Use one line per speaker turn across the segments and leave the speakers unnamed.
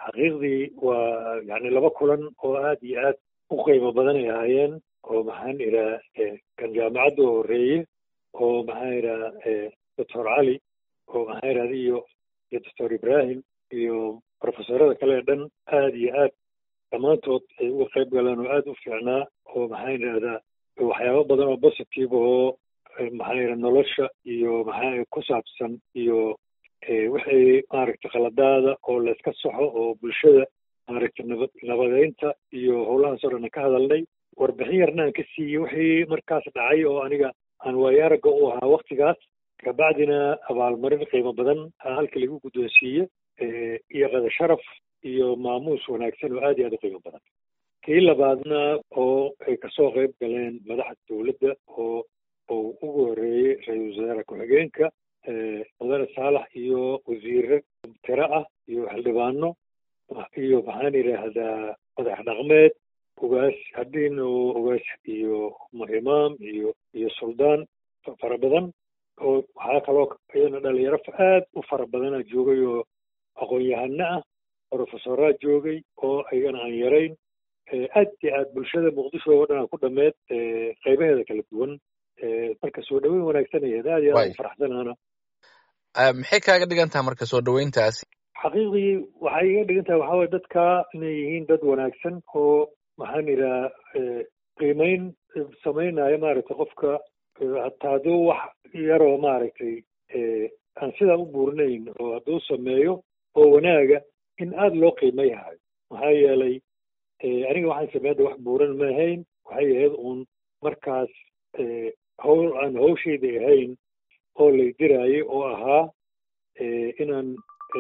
xaqiiqdii waa yani laba kulan oo aad iyo aad u qiimo badan ay ahaayeen oo maxaan idhaa kan jaamacadda oo horeeye oo maxaan idhaa doctor cali oo maxaan idhahda iyo iyo doctor ibrahim iyo profesorada kale ee dhan aad iyo aad dhammaantood ay uga qayb galeen oo aad u fiicnaa oo maxaan idhahdaa waxyaabo badan oo positive oo maxaa yidha nolosha iyo maxaa ku saabsan iyo wixii maaragtay khaladaada oo layska saxo oo bulshada maaragtay nabad nabadeynta iyo howlahaasoo dhan ka hadalnay warbixin yarna aan ka siiyey wixii markaas dhacay oo aniga aan waayo aragga u ahaa waktigaas kabacdina abaalmarin qiimo badan halka lagu guddoonsiiye iyo qada sharaf iyo maamuus wanaagsan oo aad iyo aad u qiimo badan kii labaadna oo ay kasoo qayb galeen madaxda dowladda oo oo ugu horreeyey ra-iisul wasaare ku-xigeenka mudane saalax iyo wasiire tiro ah iyo xildhibaano iyo maxaan yidhaahdaa madax dhaqmeed ugaas hadhiin oo ugaas iyo imaam iyo iyo suldaan fara badan oo waxaa kaloo iyana dhalinyaro aad u fara badana joogay oo aqoon-yahano ah profesoraa joogay oo iyagana aan yarayn aad iyo aad bulshada muqdisho oo dhan ku dhameed qaybaheeda kala duwan marka soo dhaweyn wanaagsanayad aad iyo aad u faraxsanaana
maxay kaaga dhigan tahay marka soo dhaweyntaasi
xaqiiqdii waxay iga dhigan tahay waxaa waye dadka inay yihiin dad wanaagsan oo maxaan idhaha qiimeyn samaynaya maaragtay qofka hataa hadduu wax yaroo maaragtay aan sidaa u buurinayn oo hadduu sameeyo oo wanaaga in aada loo qiimayhayo maxaa yeelay aniga waxaan sameeyada wax buuran ma ahayn waxay ahayd uun markaas howl aan hawshayda ahayn oo lay diraayay oo ahaa inaan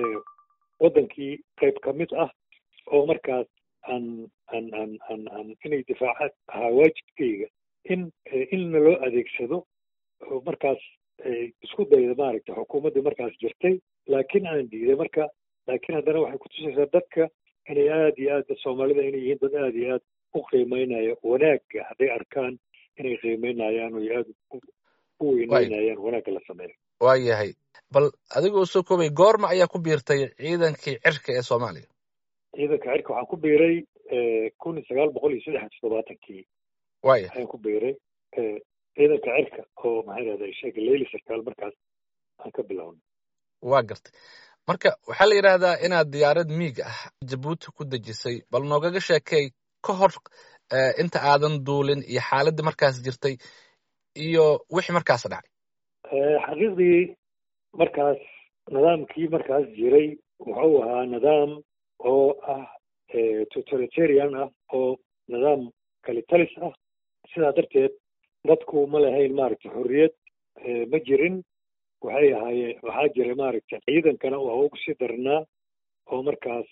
waddankii qayb ka mid ah oo markaas aan aan aan aan aan inay difaaca ahaa waajibkayga in inna loo adeegsado markaas isku dayda maaragtay xukuumaddii markaas jirtay laakiin aan diiday marka laakiin haddana waxay kutusaysaa dadka inay aad iyo aad soomaalida inay yihiin dad aad iyo aad u qiimeynaya wanaagga hadday arkaan inay qiimeynayaan oo aad u weyneynayaan wanaagga la sameeyo
waa yahay bal adigoo soo koobay goorma ayaa ku biirtay ciidankii cirka ee soomaaliya
ciidanka cirka waxaan ku biiray kun iyo sagaal boqol iyo saddex iyo toddobaatankii
waya
ayaan ku biiray ciidanka cirka oo maxaa yidhahda sheega leyli sarkaal markaas aan ka bilownay
waa gartay marka waxaa la yidhaahdaa inaad diyaarad miig ah jabuuti ku dejisay bal noogaga sheekay ka hor inta aadan duulin iyo xaaladii markaas jirtay iyo wixii markaas dhacay
xaqiiqdii markaas nidaamkii markaas jiray wuxuu ahaa nidaam oo ah totalitarian ah oo nidaam kalitalis ah sidaa darteed dadku ma lahayn maaragtay xorriyad ma jirin waxay ahaayeen waxaa jiray maaragtay ciidankana waa ugu sii darnaa oo markaas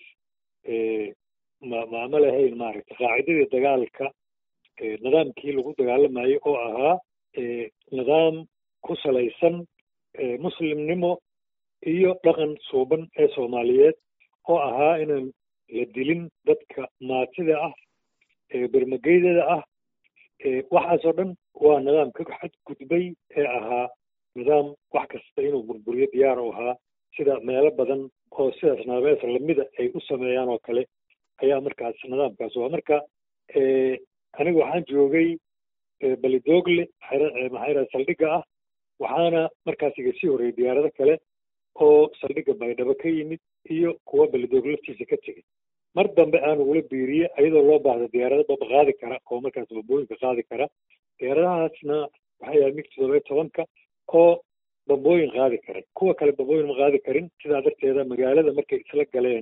ma ma lahayn maaragtay qaacidadii dagaalka nidaamkii lagu dagaalamayay oo ahaa nidaam ku salaysan muslimnimo iyo dhaqan suuban ee soomaaliyeed oo ahaa inaan la dilin dadka maatida ah bermageydada ah waxaasoo dhan waa nidaam ka xadgudbay ee ahaa nidaam wax kasta inuu burburiyo diyaar u ahaa sida meelo badan oo sidaas naabees lamida ay u sameeyaan oo kale ayaa markaas nidaamkaas waa marka aniga waxaan joogay belidogle maxaa yidhaha saldhigga ah waxaana markaas iga sii horreeyay diyaarado kale oo saldhigga baydhabo ka yimid iyo kuwa belidogle laftiisa ka tegay mar dambe aan ugula biiriye ayadoo loo baahda diyaarado baba qaadi kara oo markaas bambooyinka qaadi kara diyaaradahaasna waxay ahayd mig toddoba iyo tobanka oo bambooyin qaadi karay kuwa kale bambooyin ma qaadi karin sidaa darteeda magaalada markay isla galeen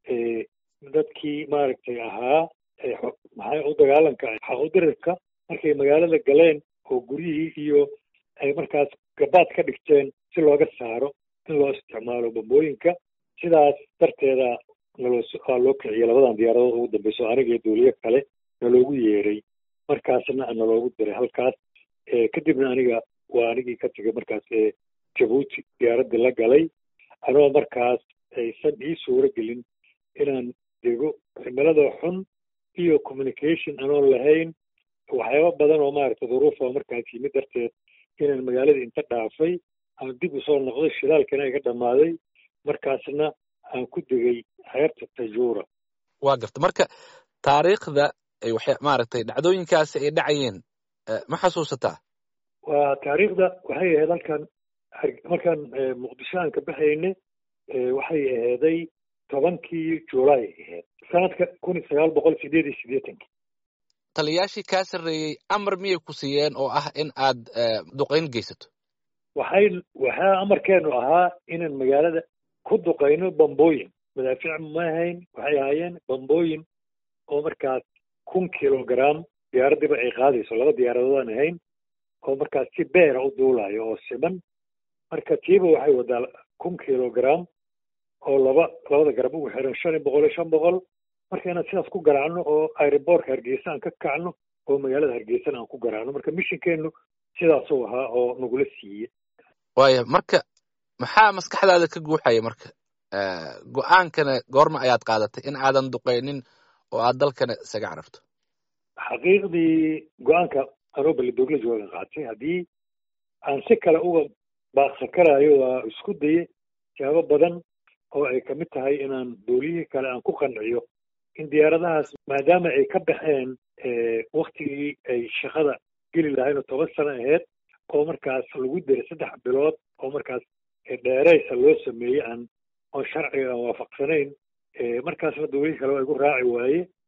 dadkii maaragtay ahaa maxay u dagaalanka xaqudirirka markay magaalada galeen oo guryihii iyo ay markaas gabaad ka dhigteen si looga saaro in loo isticmaalo bambooyinka sidaas darteeda naloo loo kiciyay labadan diyaaradood ugu dambeyso aniga duuliyo kale naloogu yeeray markaasna naloogu diray halkaas kadibna aniga waa anigii ka tegay markaas jabuuti diyaaraddii la galay anoo markaas aysan ii suuro gelin inaan dego cimilada xun iyo communication anoon lahayn waxyaaba badan oo maaragtay duruufa markaas yimid darteed inaan magaalada inta dhaafay aan dib usoo noqday shidaalkana iga dhammaaday markaasna aan ku degay xeebta tajuura
waa garta marka taariikhda waxay maaragtay dhacdooyinkaasi ay dhacayeen ma xasuusataa
waa taariikhda waxay ahayd halkan markaan muqdisho aan ka baxayne waxay aheeday tobankii juulaay ahayd sanadka kun iyo sagaal boqol sideed iyo siddeetankii
taliyaashii kaa sarreeyey amar miyay ku siiyeen oo ah in aad duqayn geysato
waxay waxaa amarkeenu ahaa inaan magaalada ku duqayno bambooyin madaafiic ma ahayn waxay ahaayeen bambooyin oo markaas kun kilogram diyaaraddiiba ay qaadayso laba diyaaradoodaan ahayn oo markaas si beera u duulayo oo siman marka tiiba waxay wadaa kun kilogram oo laba labada garab ugu xiran shan iyo boqol iyo shan boqol marka inaan sidaas ku garaacno oo aeroboortka hargeysa aan ka kacno oo magaalada hargeysana aan ku garaacno marka mishinkeenu sidaasuu ahaa oo nagula siiye
waaya marka maxaa maskaxdaada ka guuxaya marka go-aankana goorma ayaad qaadatay in aadan duqaynin oo aad dalkana isaga cararto
xaqiiqdii go-aanka anoo belidoogla joogan qaatay haddii aan si kale uga baaqsan karaayo waa isku daye jaabo badan oo ay kamid tahay inaan dooliyihii kale aan ku qanciyo in diyaaradahaas maadaama ay ka baxeen waktigii ay shaqada geli lahayn oo toban sano aheyd oo markaas lagu diray saddex bilood oo markaas dheeraysa loo sameeyey aan oon sharciga aan waafaqsanayn markaasna dowlihii kale waa igu raaci waaye